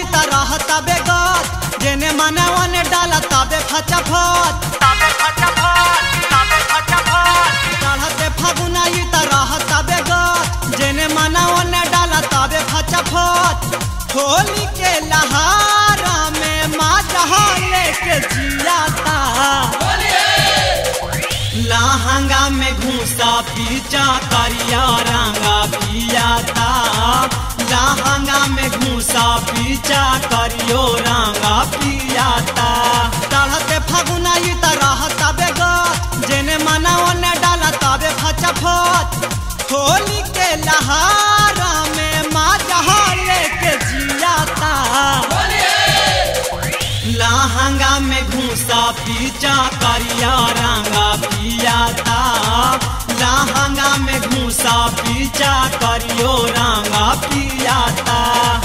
त रहता बेगत जेने मने ओने डाला तबे फचा फच तबे फचा फट तबे फचा फट चढ़ते फागुना ई त रहता बेगत जेने मने ओने डाला तबे फचा फच होली के लहारा में माँ जहाँ लेके जियाता लहंगा में घूसा पीचा करिया रंगा पियाता लहंगा में घूसा पीचा करियो रंगा पियाता चढ़ते फागुना ई त रहता बेगत जेने मना ओने डाला तबे फचा फच होली के लहारा में माँ जहाँ लेके जियाता लहंगा में घूसा पीचा करिया रंगा पियाता लहंगा में घूसा पीचा करियो रंगा पियाता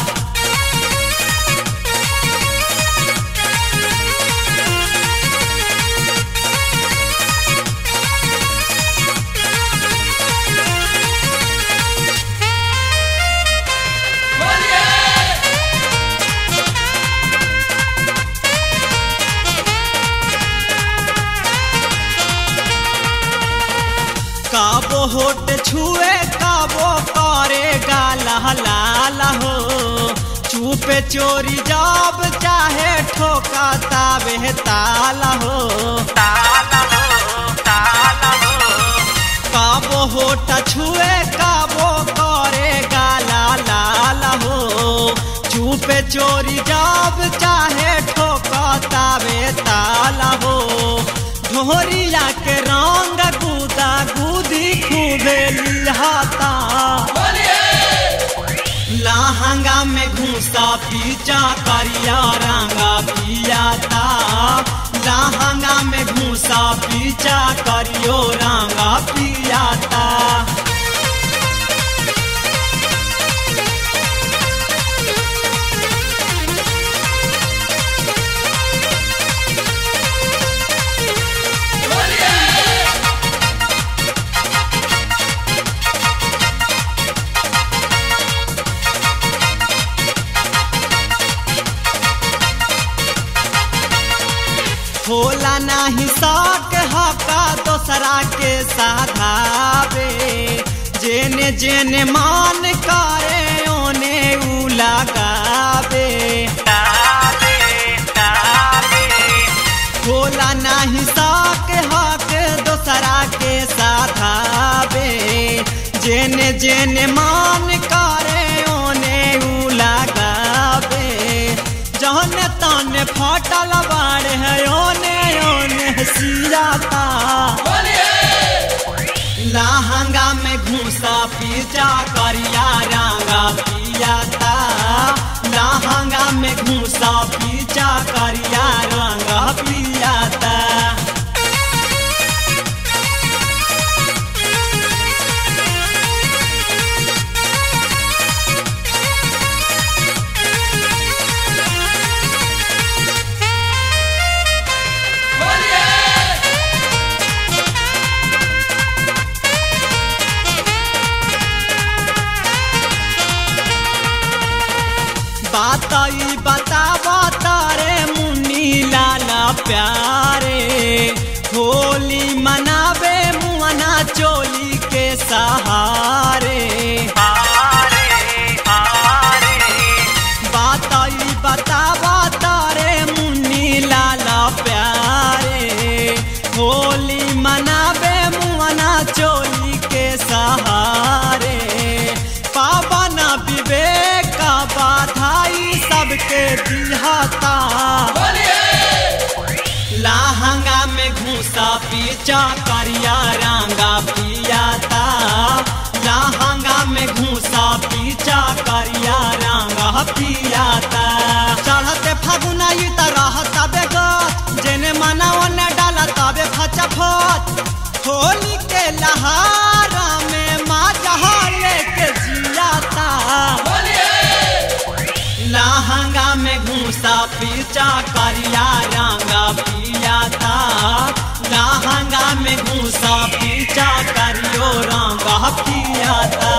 काबो होट छुए काबो करे गाला लाल हो चुपे चोरी जाब चाहे ठोका ताबे ताला हो ताला हो ताला हो काबो होट छुए काबो करे गाला लाल हो चुपे चोरी जाब चाहे ठोका ताबे ताला हो ढोरिया के रंग गुदा गुदी खूबे लिहाता लहंगा में घूसा पीचा करिया रंगा पियाता लहंगा में घूसा पीचा करियो रंगा पियाता होला नाही साक हका दोसरा के साधावे जेने जेने मान करे ओने उ लगावे ताबे ताबे होला नाही साक हक दोसरा के साधावे जेने जेने मान करे ओने उ लगावे जहने तने फटल बाड़े है ओने ओने सियाता लहंगा में घूसा पीचा करिया रंगा पियाता लहंगा में घूसा पीचा करिया रंगा पियाता बात ई बतावा तारे मुन्नी लाला प्यारे होली मनावे मुअना चोली के सहारे हारे हारे बात ई बतावा तारे मुन्नी लाला प्यारे होली मनावे मुअना चोली के सहारे पावन विवेक का बाधाई सबके दिहाता लहंगा में घूसा पीचा करिया रंगा पियाता लहंगा में घूसा पीचा करिया रंगा पियाता चढ़ते फागुना ई त रहता बेगत जेने मना ओने डाला तबे फचा फच होली के लहारा में माँ जहाँ लेके जियाता लहंगा में घूसा पीचा करिया रंगा पियाता लहंगा में घूसा पीचा करियो रंगा पियाता